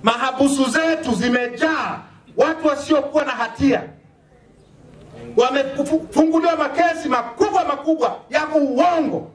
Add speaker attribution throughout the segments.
Speaker 1: Mahabusu zetu zimejaa watu wasiokuwa na hatia, wamefunguliwa makesi makubwa makubwa ya uongo.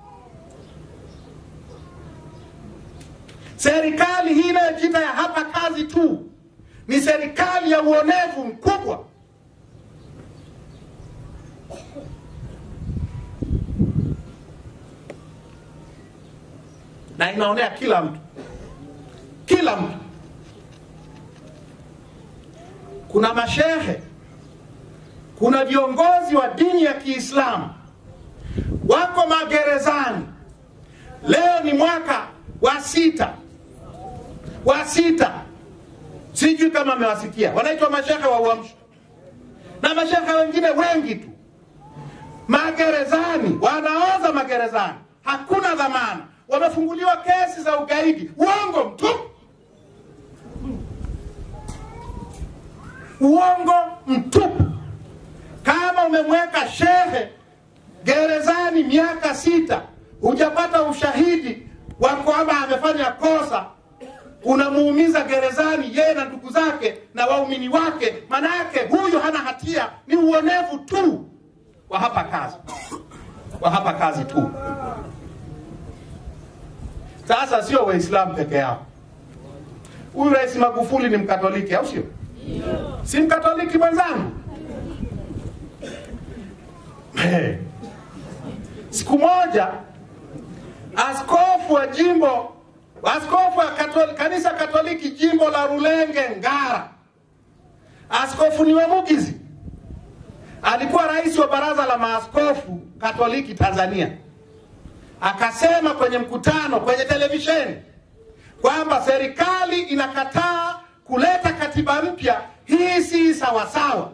Speaker 1: Serikali hii inayojiita ya hapa kazi tu ni serikali ya uonevu mkubwa. na inaonea kila mtu, kila mtu. Kuna mashehe, kuna viongozi wa dini ya Kiislamu wako magerezani. Leo ni mwaka wa sita, wa sita, sijui kama amewasikia, wanaitwa mashehe wa Uamsho na mashehe wengine wengi tu magerezani, wanaoza magerezani, hakuna dhamana wamefunguliwa kesi za ugaidi. Uongo mtupu, uongo mtupu. Kama umemweka shehe gerezani miaka sita, hujapata ushahidi wa kwamba amefanya kosa, unamuumiza gerezani yeye na ndugu zake na waumini wake, maana yake huyu hana hatia, ni uonevu tu wa hapa kazi, wa hapa kazi tu. Sasa sio Waislamu peke yao. Huyu Rais Magufuli ni Mkatoliki, au sio? Si Mkatoliki mwenzangu? Hey. Siku moja askofu wa jimbo askofu wa katoli, kanisa Katoliki jimbo la Rulenge Ngara, askofu ni Wemugizi, alikuwa rais wa baraza la maaskofu Katoliki Tanzania akasema kwenye mkutano kwenye televisheni kwamba serikali inakataa kuleta katiba mpya, hii si sawasawa.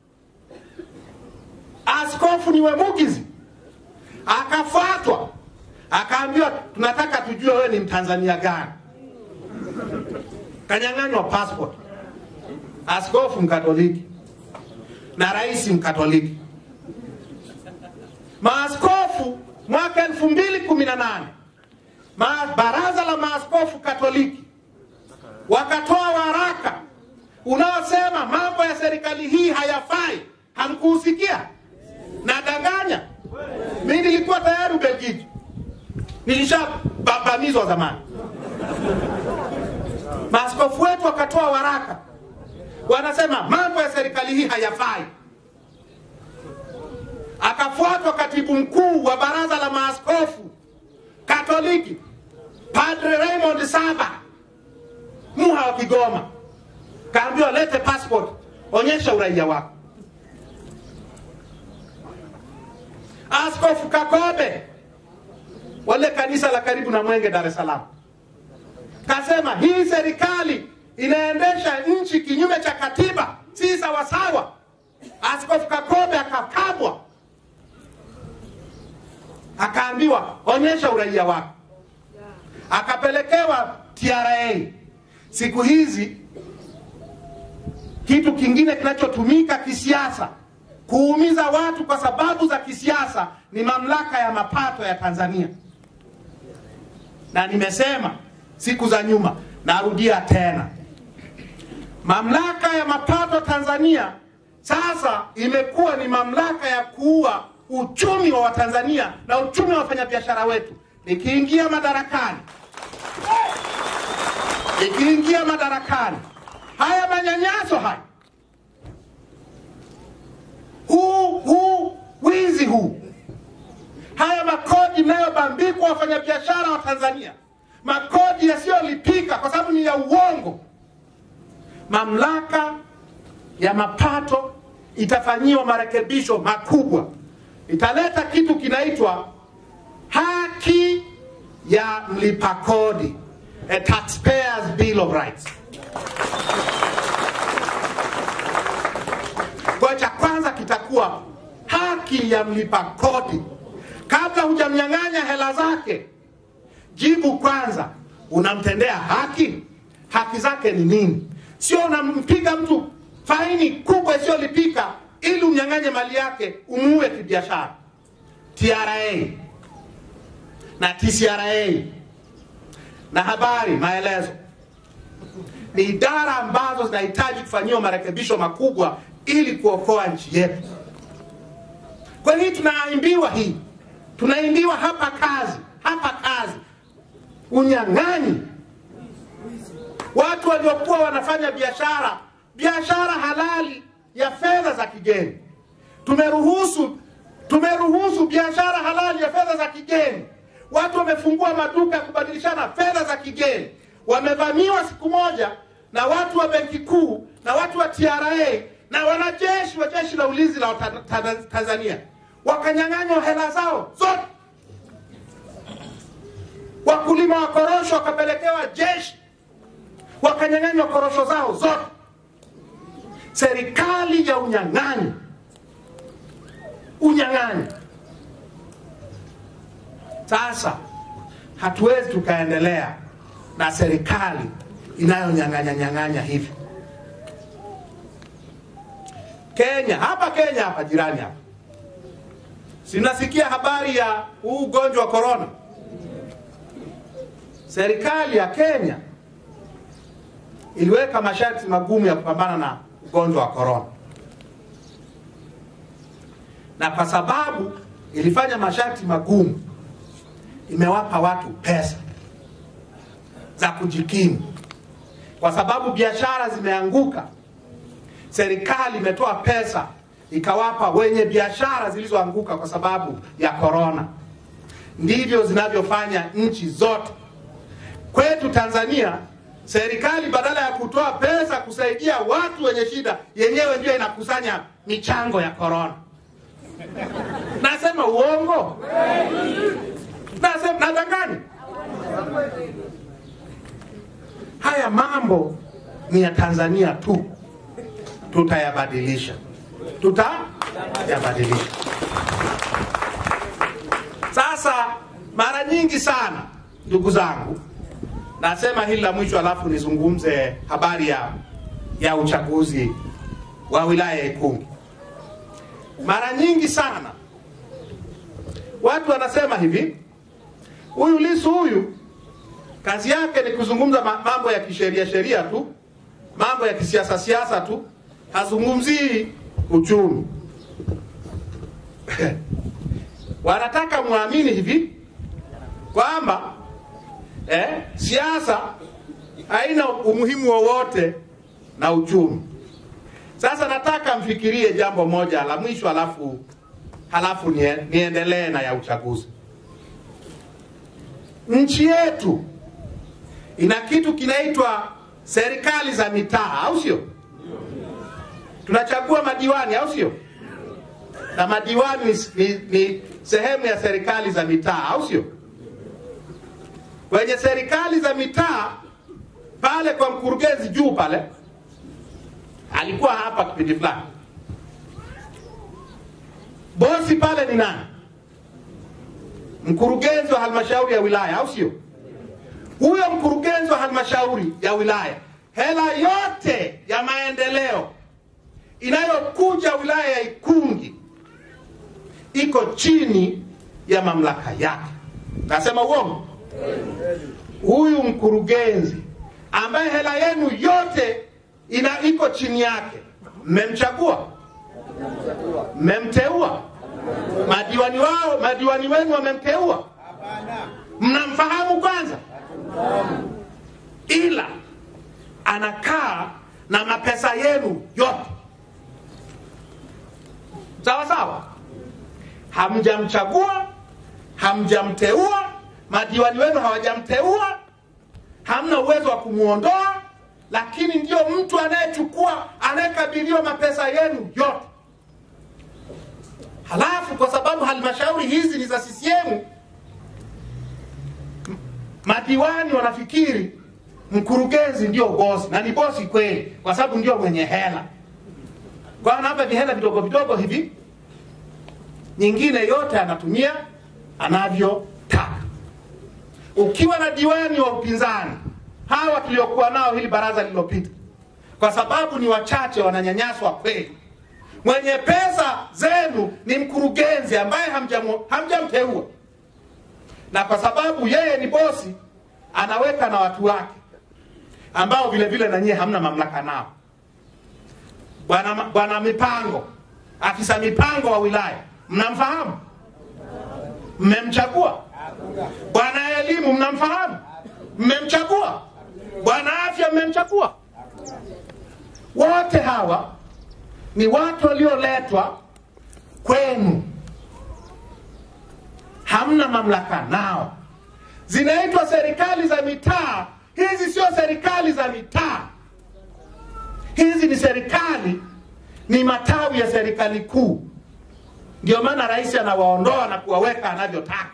Speaker 1: Askofu ni Wemugizi akafuatwa, akaambiwa tunataka tujue wewe ni mtanzania gani. Kanyang'anywa passport, askofu mkatoliki na rais mkatoliki. Maaskofu mwaka elfu mbili kumi na nane ma, baraza la maaskofu Katoliki wakatoa waraka unaosema mambo ya serikali hii hayafai. Hamkuusikia? Nadanganya? Mimi nilikuwa tayari Ubelgiji, nilishababamizwa zamani. Maaskofu wetu wakatoa waraka, wanasema mambo ya serikali hii hayafai akafuatwa katibu mkuu wa baraza la maaskofu Katoliki Padre Raymond Saba Muha wa Kigoma, kaambiwa lete passport, onyesha uraia wako. Askofu Kakobe wale kanisa la karibu na Mwenge, Dar es Salaam, kasema hii serikali inaendesha nchi kinyume cha katiba, si sawasawa. Askofu Kakobe akakabwa akaambiwa onyesha uraia wako, akapelekewa TRA. Siku hizi kitu kingine kinachotumika kisiasa kuumiza watu kwa sababu za kisiasa ni mamlaka ya mapato ya Tanzania, na nimesema siku za nyuma, narudia tena, mamlaka ya mapato Tanzania sasa imekuwa ni mamlaka ya kuua uchumi wa Watanzania na uchumi wa wafanyabiashara wetu. Nikiingia madarakani, nikiingia madarakani, haya manyanyaso haya, huu huu wizi huu, haya makodi inayobambikwa wafanyabiashara wa Tanzania, makodi yasiyolipika kwa sababu ni ya uongo, mamlaka ya mapato itafanyiwa marekebisho makubwa italeta kitu kinaitwa haki ya mlipa kodi, a taxpayers bill of rights. Kwa cha kwanza kitakuwa haki ya mlipa kodi. Kabla hujamnyang'anya hela zake, jibu kwanza, unamtendea haki? Haki zake ni nini? Sio unampiga mtu faini kubwa isiyolipika ili umnyang'anye mali yake umuue kibiashara. TRA na TCRA na habari maelezo ni idara ambazo zinahitaji kufanyiwa marekebisho makubwa ili kuokoa nchi yetu. Kwa nini tunaimbiwa hii? Tunaimbiwa hapa kazi, hapa kazi, unyang'anyi. Watu waliokuwa wanafanya biashara, biashara halali ya fedha za kigeni, tumeruhusu tumeruhusu biashara halali ya fedha za kigeni. Watu wamefungua maduka ya kubadilishana fedha za kigeni, wamevamiwa siku moja na watu wa benki kuu na watu wa TRA na wanajeshi wa jeshi la ulinzi la ta- ta- Tanzania, wakanyang'anywa hela zao zote. Wakulima wa korosho wakapelekewa jeshi, wakanyang'anywa korosho zao zote. Serikali ya unyang'anyi, unyang'anyi. Sasa hatuwezi tukaendelea na serikali inayonyang'anya nyang'anya hivi. Kenya, hapa Kenya, hapa jirani hapa, sinasikia habari ya huu ugonjwa wa korona. Serikali ya Kenya iliweka masharti magumu ya kupambana na ugonjwa wa korona, na kwa sababu ilifanya masharti magumu, imewapa watu pesa za kujikimu, kwa sababu biashara zimeanguka. Serikali imetoa pesa ikawapa wenye biashara zilizoanguka kwa sababu ya korona. Ndivyo zinavyofanya nchi zote. Kwetu Tanzania, serikali badala ya kutoa pesa kusaidia watu wenye shida, yenyewe ndio inakusanya michango ya korona. Nasema uongo? Nasema nadanganya? Haya mambo ni ya Tanzania tu, tutayabadilisha, tutayabadilisha. Sasa mara nyingi sana, ndugu zangu, nasema hili la mwisho, alafu nizungumze habari ya, ya uchaguzi wa wilaya ya Ikungi. Mara nyingi sana watu wanasema hivi, huyu Lissu huyu kazi yake ni kuzungumza ma- mambo ya kisheria sheria tu, mambo ya kisiasa siasa tu, hazungumzii uchumi. Wanataka muamini hivi kwamba eh, siasa haina umuhimu wowote na uchumi. Sasa nataka mfikirie jambo moja la mwisho, halafu halafu nie, niendelee na ya uchaguzi. Nchi yetu ina kitu kinaitwa serikali za mitaa, au sio? Tunachagua madiwani, au sio? Na madiwani ni, ni, ni sehemu ya serikali za mitaa, au sio? Kwenye serikali za mitaa pale kwa mkurugenzi juu pale, alikuwa hapa kipindi fulani, bosi pale ni nani? Mkurugenzi wa halmashauri ya wilaya, au sio? Huyo mkurugenzi wa halmashauri ya wilaya, hela yote ya maendeleo inayokuja wilaya ya Ikungi iko chini ya mamlaka yake. Nasema uongo? Huyu mkurugenzi ambaye hela yenu yote ina iko chini yake, mmemchagua? Mmemteua? Madiwani wao, madiwani wenu wamemteua? Mnamfahamu kwanza? Ila anakaa na mapesa yenu yote, sawa sawa. Hamjamchagua, hamjamteua, madiwani wenu hawajamteua, hamna uwezo wa kumwondoa, lakini ndio mtu anayechukua, anayekabiliwa mapesa yenu yote. Halafu kwa sababu halmashauri hizi ni za CCM, madiwani wanafikiri mkurugenzi ndio bosi, na ni bosi kweli, kwa sababu ndio mwenye hela. Kwa hiyo anawapa vihela vidogo vidogo hivi, nyingine yote anatumia anavyotaka. Ukiwa na diwani wa upinzani, hawa tuliokuwa nao hili baraza lililopita, kwa sababu ni wachache, wananyanyaswa kweli. Mwenye pesa zenu ni mkurugenzi ambaye hamjamu- hamjamteua, na kwa sababu yeye ni bosi, anaweka na watu wake. ambao vile vile na nyie hamna mamlaka nao. Bwana bwana mipango, afisa mipango wa wilaya, mnamfahamu? Mmemchagua? Bwana elimu, mnamfahamu? Mmemchagua? Bwana afya, mmemchagua? Wote hawa ni watu walioletwa kwenu, hamna mamlaka nao. Zinaitwa serikali za mitaa. Hizi sio serikali za mitaa, hizi ni serikali, ni matawi ya serikali kuu. Ndio maana rais anawaondoa na kuwaweka anavyotaka.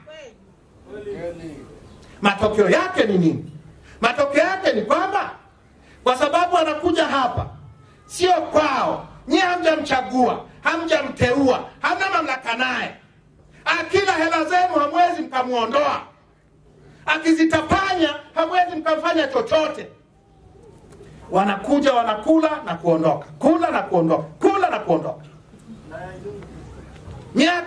Speaker 1: Matokeo yake ni nini? Matokeo yake ni kwamba kwa sababu anakuja hapa sio kwao, nyie hamjamchagua, hamjamteua, hamna mamlaka naye. Akila hela zenu hamwezi mkamwondoa, akizitapanya hamwezi mkamfanya chochote. Wanakuja wanakula na kuondoka, kula na kuondoka, kula na kuondoka. Miaka